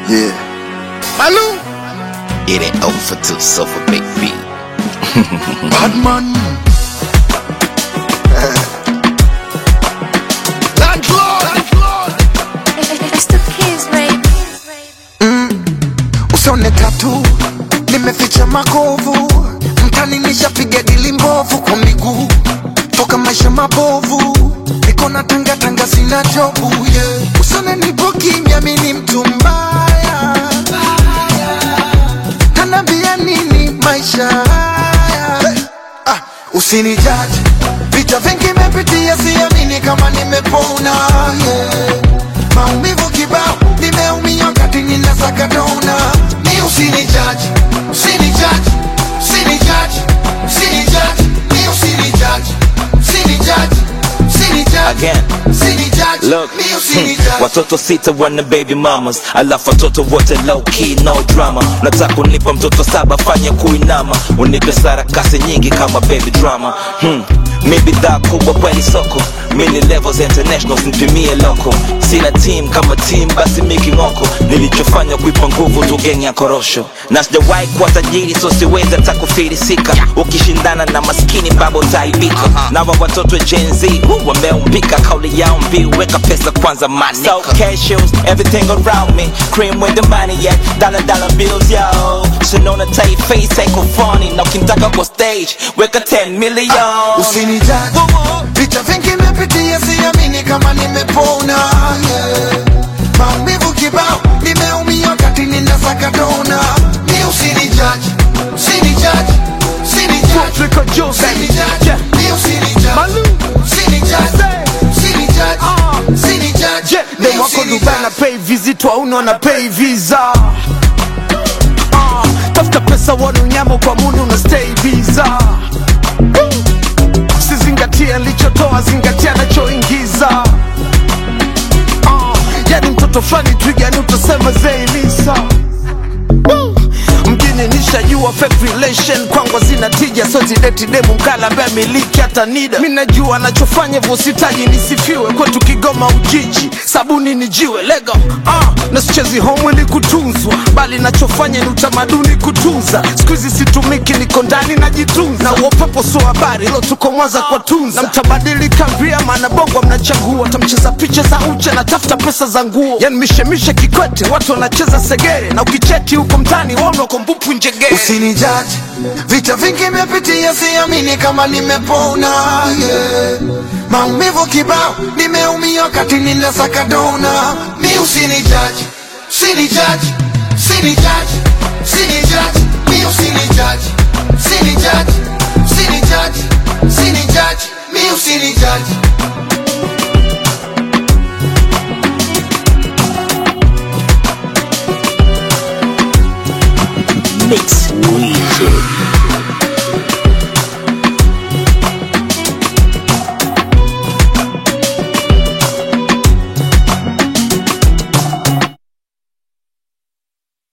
Yeah. Malou. It ain't over till Sofa Big B. Bad man. Landlord. It's the kids, baby. Usone tatu nimeficha makovu mtani nishapiga dili mbovu kwa miguu toka maisha mabovu niko na tanga tanga sina jobu yeah. Usone nipo kimya mimi mtu mbaya tanambia nini maisha haya hey. ah, usinijaji vita vingi mepitia siamini kama nimepona yeah. maumivu kibao nimeumia wakati ninasaka dona ni usinijaji usinijaji usinijaji usinijaji ni usinijaji usinijaji usinijaji Again. usinijaji Look, ni hmm, usinijaji watoto sita wana baby mamas, alafu watoto wote low key no drama. Nataka unipa mtoto saba, fanya kuinama, unipe sarakasi nyingi kama baby drama. Hmm. Mi bidhaa kubwa kweli soko, mini levels international, nipimie loko. Sina team kama team, basi miki ngoko. Nilichofanya kuipa nguvu tu geng ya korosho, na sijawahi kuwa tajiri, so siwezi hata kufilisika. Ukishindana na maskini baba utaibika. Na wa watoto wa Gen Z uh, wameumbika, kauli yao mbiu, weka pesa kwanza manika. So cashews, everything around me, cream with the money yeah, dollar dollar bills yo. Sinaona tight face haiko funny, na ukitaka kwa stage, weka 10 million. usinijaji vita vingi mepitia siamini kama nimepona yeah. maumivu kibao nimeumia wakati ninasaka dona ni usinijaji usinijaji usinijaji Africa Jose. usinijaji Yeah. ni usinijaji Malou. usinijaji usinijaji Ah. usinijaji Je, ni dem wako Dubai na usinijaji pay visit wauna na pay visa Ah, tafuta pesa wana unyama kwa munu na stay visa sizingatia nilichotoa zingatia nachoingiza Ah, yani mtoto fulani twigani utasema zeilisa mjini nishajua fake relation kwangu zina tija so zideti demu mkala ambaye miliki hata nida mi najua anachofanya hivyo sitaji nisifiwe kwetu kigoma ujiji sabuni ni jiwe lego ah, na sichezi home ili kutunzwa bali nachofanya ni utamaduni kutunza siku hizi situmiki niko ndani najitunza na uopepo sio habari lo tuko mwanza kwa tunza na mtabadilika via maana bongo mnachagua tamcheza picha za uche na tafuta pesa za nguo yani mishemishe kikwete watu wanacheza segere na ukicheti huko mtani waona uko mbupu njegere usinijaji vita vingi mepitia siamini kama nimepona yeah. maumivu kibao nimeumia wakati ninasaka dona ni usinijaji usinijaji usinijaji usinijaji ni usinijaji usinijaji usinijaji usinijaji ni usinijaji Mix Weezy.